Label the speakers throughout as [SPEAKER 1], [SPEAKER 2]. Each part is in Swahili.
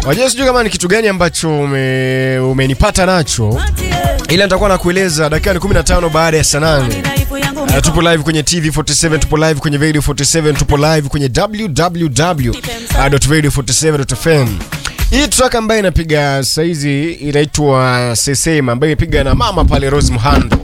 [SPEAKER 1] Wajua sijui kama ni kitu gani ambacho ume, umenipata nacho ila nitakuwa nakueleza dakika ni 15 baada ya saa nane. Uh, tupo live kwenye TV 47, tupo live kwenye Radio 47, tupo live kwenye www.radio47.fm. Hii track ambayo inapiga saizi inaitwa Sesema ambayo imepiga na mama pale Rose Muhando.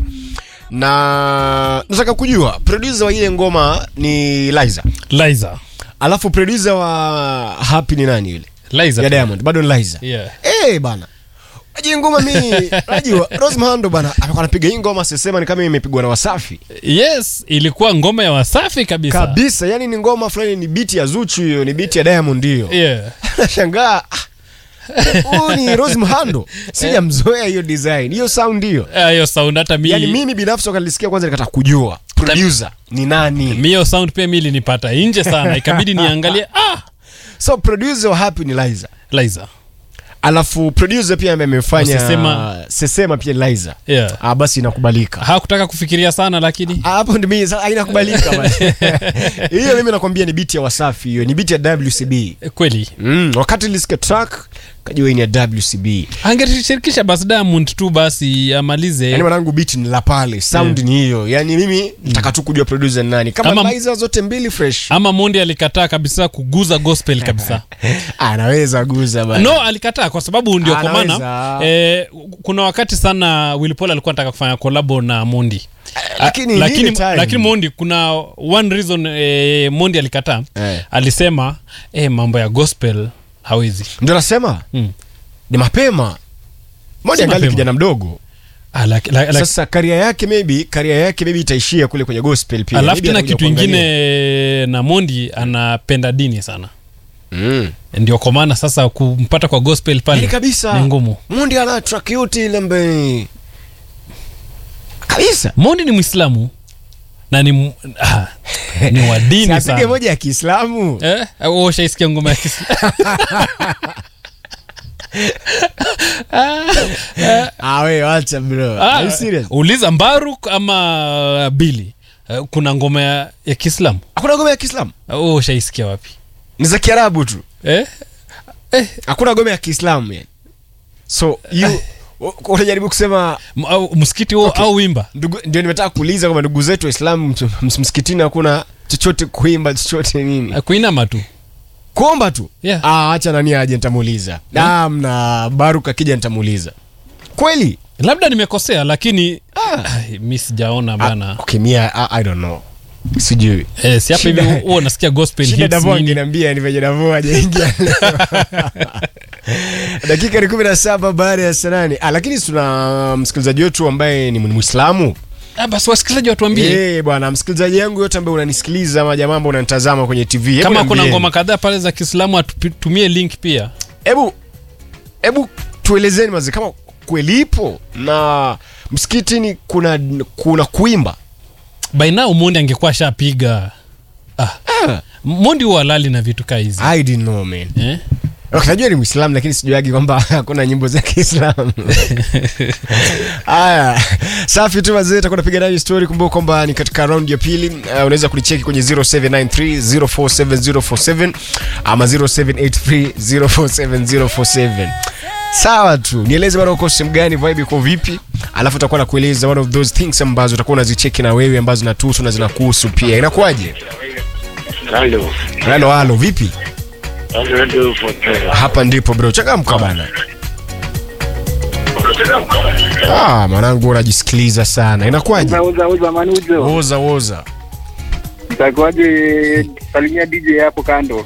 [SPEAKER 1] Na nataka kujua producer wa ile ngoma ni Liza.
[SPEAKER 2] Liza.
[SPEAKER 1] Alafu producer wa Happy ni nani yule?
[SPEAKER 2] Liza.
[SPEAKER 1] Ya Diamond, bado ni Liza.
[SPEAKER 2] Yeah.
[SPEAKER 1] Eh bana. Aje ngoma mimi najua Rose Muhando bana alikuwa anapiga hii ngoma Sesema ni kama imepigwa na Wasafi.
[SPEAKER 2] Yes, ilikuwa ngoma ya Wasafi kabisa.
[SPEAKER 1] Kabisa, yani ni ngoma fulani ni beat ya Zuchu hiyo, ni beat ya Diamond hiyo.
[SPEAKER 2] Yeah.
[SPEAKER 1] Nashangaa ah, huyu ni Rose Muhando. Sijamzoea hiyo design, hiyo sound hiyo.
[SPEAKER 2] Ah, Hiyo sound hata mi
[SPEAKER 1] Yani mimi binafsi wakalisikia kwanza nikataka kujua producer ni nani.
[SPEAKER 2] mi hiyo sound pia mi ilinipata nje sana, ikabidi niangalie ah,
[SPEAKER 1] So producer wa Happy ni Liza.
[SPEAKER 2] Liza.
[SPEAKER 1] Alafu producer pia ambaye amefanya
[SPEAKER 2] Sesema.
[SPEAKER 1] Sesema pia ni Liza.
[SPEAKER 2] Yeah.
[SPEAKER 1] Ah, basi inakubalika.
[SPEAKER 2] Hakutaka kufikiria sana lakini
[SPEAKER 1] Ah, hapo ndio mimi sasa inakubalika basi. Hiyo mimi nakwambia ni beat ya Wasafi hiyo, ni beat ya WCB.
[SPEAKER 2] eh, kweli
[SPEAKER 1] Mm, wakati nilisikia track kajua hii ni ya WCB.
[SPEAKER 2] angeshirikisha basi Diamond tu basi amalize
[SPEAKER 1] Yaani mwanangu beat ni la pale, sound ni hiyo. Yaani mimi nataka tu kujua producer ni nani. Kama
[SPEAKER 2] Ama-
[SPEAKER 1] Liza zote mbili fresh.
[SPEAKER 2] ama Mondi alikataa kabisa kuguza gospel kabisa.
[SPEAKER 1] Anaweza guza bana.
[SPEAKER 2] No, alikataa kwa sababu ndio kwa maana
[SPEAKER 1] Anaweza.
[SPEAKER 2] eh, kuna wakati sana Willy Paul alikuwa anataka kufanya kolabo na Mondi.
[SPEAKER 1] lakini
[SPEAKER 2] Ah, lakini,
[SPEAKER 1] ile time-
[SPEAKER 2] lakini Mondi kuna one reason eh, Mondi alikataa
[SPEAKER 1] Eh.
[SPEAKER 2] alisema eh, mambo ya gospel hawezi.
[SPEAKER 1] Ndio nasema
[SPEAKER 2] Mm.
[SPEAKER 1] ni mapema. Moja
[SPEAKER 2] Si
[SPEAKER 1] angali
[SPEAKER 2] mapema.
[SPEAKER 1] kijana mdogo.
[SPEAKER 2] Ah, laki- la- la-
[SPEAKER 1] Sasa karia yake maybe karia yake maybe itaishia kule kwenye gospel pia.
[SPEAKER 2] alafu
[SPEAKER 1] Maybe
[SPEAKER 2] tena
[SPEAKER 1] atakuja
[SPEAKER 2] kitu
[SPEAKER 1] kuangalia.
[SPEAKER 2] ingine na Mondi anapenda dini sana,
[SPEAKER 1] Mm.
[SPEAKER 2] ndio kwa maana sasa kumpata kwa gospel
[SPEAKER 1] Yaani
[SPEAKER 2] pale
[SPEAKER 1] kabisa.
[SPEAKER 2] ni ngumu.
[SPEAKER 1] Mundi ana track yote ile ambaye kabisa.
[SPEAKER 2] Mondi ni Mwislamu na ni, m- ah, ni wa dini
[SPEAKER 1] Sapige
[SPEAKER 2] sana
[SPEAKER 1] moja ya Kiislamu.
[SPEAKER 2] eh? au ushaisikia ngoma ya Kiislamu?
[SPEAKER 1] Ah, wewe acha bro.
[SPEAKER 2] Ah,
[SPEAKER 1] Are you serious?
[SPEAKER 2] uliza Mbaruk ama Bili Eh, kuna ngoma ya, ya Kiislamu
[SPEAKER 1] Hakuna gome ya Kiislamu.
[SPEAKER 2] au ushaisikia wapi
[SPEAKER 1] Ni za Kiarabu tu.
[SPEAKER 2] eh?
[SPEAKER 1] Hakuna gome ya Kiislamu yani. So you unajaribu kusema
[SPEAKER 2] M- au msikiti huo
[SPEAKER 1] Okay.
[SPEAKER 2] au wimba
[SPEAKER 1] ndugu, ndio nimetaka kuuliza kwamba ndugu zetu Waislamu ms- ms- msikitini hakuna chochote kuimba chochote nini,
[SPEAKER 2] Eh, kuinama tu
[SPEAKER 1] kuomba tu.
[SPEAKER 2] Yeah.
[SPEAKER 1] Ah, acha nani aje, nitamuuliza.
[SPEAKER 2] Yeah.
[SPEAKER 1] Namna Baruk akija nitamuuliza kweli.
[SPEAKER 2] labda nimekosea lakini
[SPEAKER 1] Ah.
[SPEAKER 2] ai, mi sijaona bana
[SPEAKER 1] Ah, okay, mia, I, I don't know, sijui
[SPEAKER 2] eh, si hapa hivi
[SPEAKER 1] Shida-
[SPEAKER 2] huo unasikia gospel
[SPEAKER 1] shida
[SPEAKER 2] hits
[SPEAKER 1] Davo
[SPEAKER 2] nini.
[SPEAKER 1] angeniambia ni venye Davo hajaingia dakika ni kumi na saba baada ya saa nane ah, lakini tuna msikilizaji wetu ambaye ni Mwislamu
[SPEAKER 2] Ah, basi wasikilizaji watuambie
[SPEAKER 1] Eh, bwana msikilizaji yangu yote ambaye unanisikiliza ama jamaa ambao unanitazama kwenye TV hebu
[SPEAKER 2] kama kuna
[SPEAKER 1] niambieni.
[SPEAKER 2] ngoma kadhaa pale za Kiislamu atutumie link pia
[SPEAKER 1] hebu hebu tuelezeni mazi kama kweli ipo na msikitini kuna kuna kuimba
[SPEAKER 2] by now Mondi angekuwa ashapiga ah. Mondi huwa halali na vitu kaa hizi
[SPEAKER 1] I didn't know man
[SPEAKER 2] eh?
[SPEAKER 1] Okay, najua ni Muislamu lakini sijuagi kwamba hakuna nyimbo za Kiislamu. Haya, safi tu wazee, takuwa napiga nayo story. Kumbuka kwamba ni katika round ya pili. Uh, unaweza kunicheki kwenye 0793 047047 ama 0783 047047. Sawa tu, nieleze bana uko sehemu gani, vibe iko vipi, alafu utakuwa nakueleza one of those things ambazo utakuwa unazicheki na wewe ambazo zinatuhusu na zinakuhusu pia. Inakuwaje?
[SPEAKER 3] Halo.
[SPEAKER 1] Halo, halo, vipi?
[SPEAKER 3] Halo, halo, Fontana.
[SPEAKER 1] Hapa ndipo bro, changamka bana. Ah, mwanangu unajisikiliza sana. Inakuwaje?
[SPEAKER 3] Uza, uza, uza, manuzo.
[SPEAKER 1] Woza woza.
[SPEAKER 3] Itakuwaje salimia DJ hapo kando?